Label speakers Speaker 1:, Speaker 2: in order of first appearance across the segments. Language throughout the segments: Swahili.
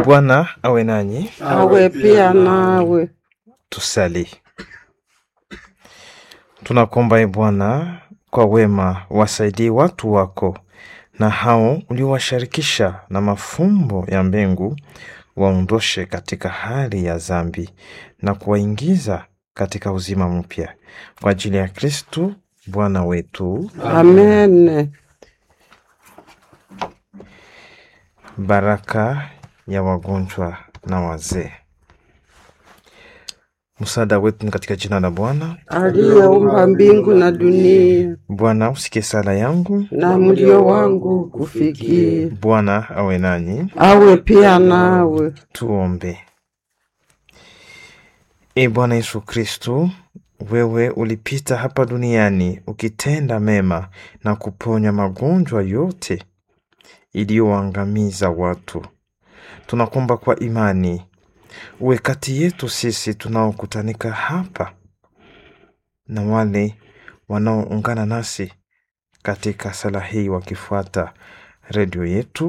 Speaker 1: Bwana awe nanyi.
Speaker 2: awe pia nawe.
Speaker 1: Tusali. Tunakuomba e Bwana, kwa wema wasaidie watu wako na hao uliowashirikisha na mafumbo ya mbingu, waondoshe katika hali ya dhambi na kuwaingiza katika uzima mpya, kwa ajili ya Kristu Bwana wetu.
Speaker 2: Amen.
Speaker 1: Baraka ya wagonjwa na wazee. Msaada wetu ni katika jina la Bwana.
Speaker 2: Aliyeumba mbingu na dunia
Speaker 1: Bwana usikie sala yangu.
Speaker 2: na mlio wangu kufikie,
Speaker 1: Bwana awe nanyi.
Speaker 2: awe pia nawe.
Speaker 1: Tuombe. E Bwana Yesu Kristu, wewe ulipita hapa duniani ukitenda mema na kuponya magonjwa yote iliyoangamiza watu. Tunakuomba kwa imani uwe kati yetu sisi tunaokutanika hapa na wale wanaoungana nasi katika sala hii wakifuata redio yetu.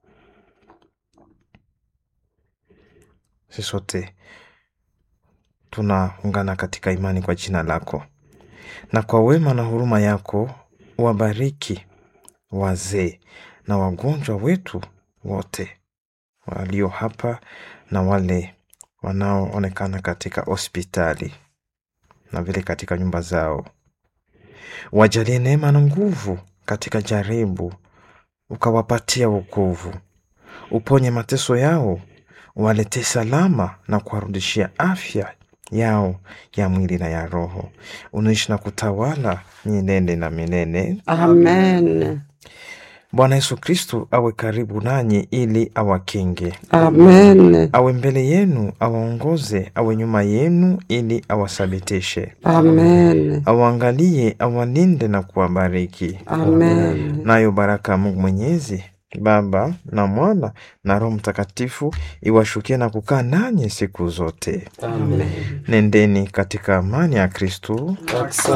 Speaker 1: Sisi sote tunaungana katika imani kwa jina lako, na kwa wema na huruma yako wabariki wazee na wagonjwa wetu wote walio hapa na wale wanaoonekana katika hospitali na vile katika nyumba zao. Wajalie neema na nguvu katika jaribu, ukawapatia wokovu, uponye mateso yao, waletee salama na kuwarudishia afya yao ya mwili na ya roho. Unaishi na kutawala milele na milele.
Speaker 2: Amen.
Speaker 1: Bwana Yesu Kristu awe karibu nanyi ili awakinge,
Speaker 2: Amen.
Speaker 1: awe mbele yenu, awaongoze, awe nyuma yenu ili awasabitishe,
Speaker 2: Amen.
Speaker 1: awaangalie, awalinde na kuwabariki.
Speaker 2: Amen.
Speaker 1: Nayo baraka ya Mungu Mwenyezi, Baba na Mwana na Roho Mtakatifu iwashukie na kukaa nanyi siku zote.
Speaker 2: Amen.
Speaker 1: Nendeni katika amani ya Kristu.